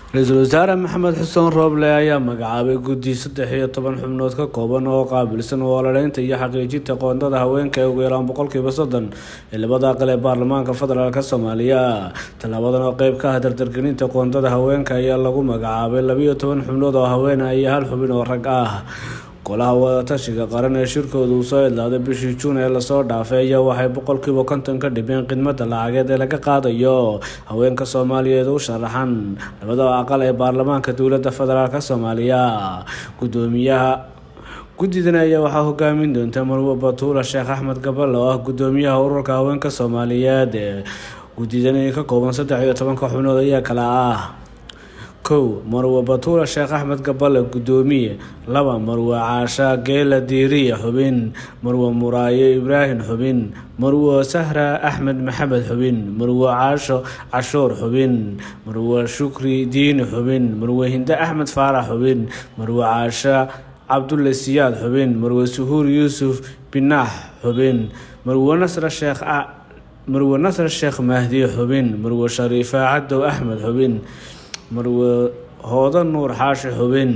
ra-iisul wasaare maxamed xuseen rooble ayaa magacaabay guddi saddex iyo toban xubnood ka kooban oo qaabilsan walaaleynta iyo xaqiijinta qoondada haweenka ee ugu yaraan boqolkiiba soddon ee labada aqal ee baarlamaanka federaalk soomaaliya tallaabadan oo qeyb ka ah dardargelinta qoondada haweenka ayaa lagu magacaabay labiyo toban xubnood oo haweena iyo hal xubin oo rag ah golaha wadatashiga qaran ee shirkooda uu soo idlaaday bishii juun ee lasoo dhaafay ayaa waxay boqolkiiba konton ka dhibeen khidmada lacageed ee laga qaadayo haweenka soomaaliyeed u sharaxan labada aqal ee baarlamaanka dowlada federaalk soomaaliya gudoomiyaha guddidan ayaa waxaa hogaamin doonta marwo batuula sheekh axmed gabal oo ah gudoomiyaha ururka haweenka soomaaliyeed guddidani ka kooban saddex iyo tobanka xubnood ayaa kala ah kow marwe batuula sheekh axmed gabale gudoomiye laba marwe caasha geela diiriya xubin marwe muraayo ibraahim xubin marwe sahra axmed maxamed xubin marwe caasho cashuur xubin marwe shukri diini xubin marwe hinde axmed faarax xubin marwe caasha cabdulle siyaad xubin marwe suhuur yuusuf binaax xubin marwe nasre sheekh marwe nasre sheekh mahdi xubin marwe shariifa cadow axmed xubin marwe hoodo nuur xaashi xubin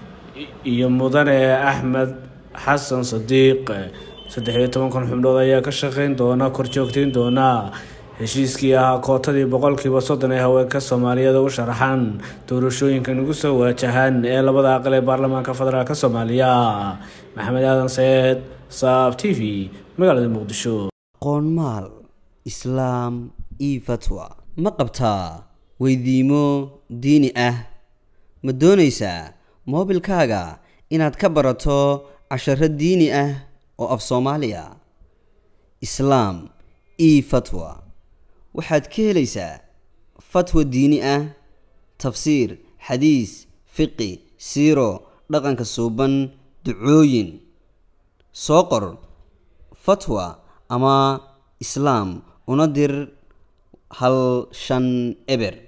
iyo mudane axmed xasan sadiiq saddex iyo tobankan xubnood ayaa ka shaqeyn doona korjoogteyn doona heshiiskii ahaa kootadii boqolkiiba soddon ee haweenka soomaaliyeed u sharaxan doorashooyinkan ugu soo waajahaan ee labada aqal ee baarlamaanka federaalk soomaaliya maxamed aadan saeed saab t v magaalada muqdisho qoonmaal islaam io fatwa ma qabtaa weydiimo diini ah ma doonaysaa moobilkaaga inaad ka barato casharo diini ah oo af soomaaliya islaam io fatwa waxaad ka helaysaa fatwa diini ah tafsiir xadiis fiqi siiro dhaqanka suuban ducooyin soo qor fatwa ama islaam una dir hal shan eber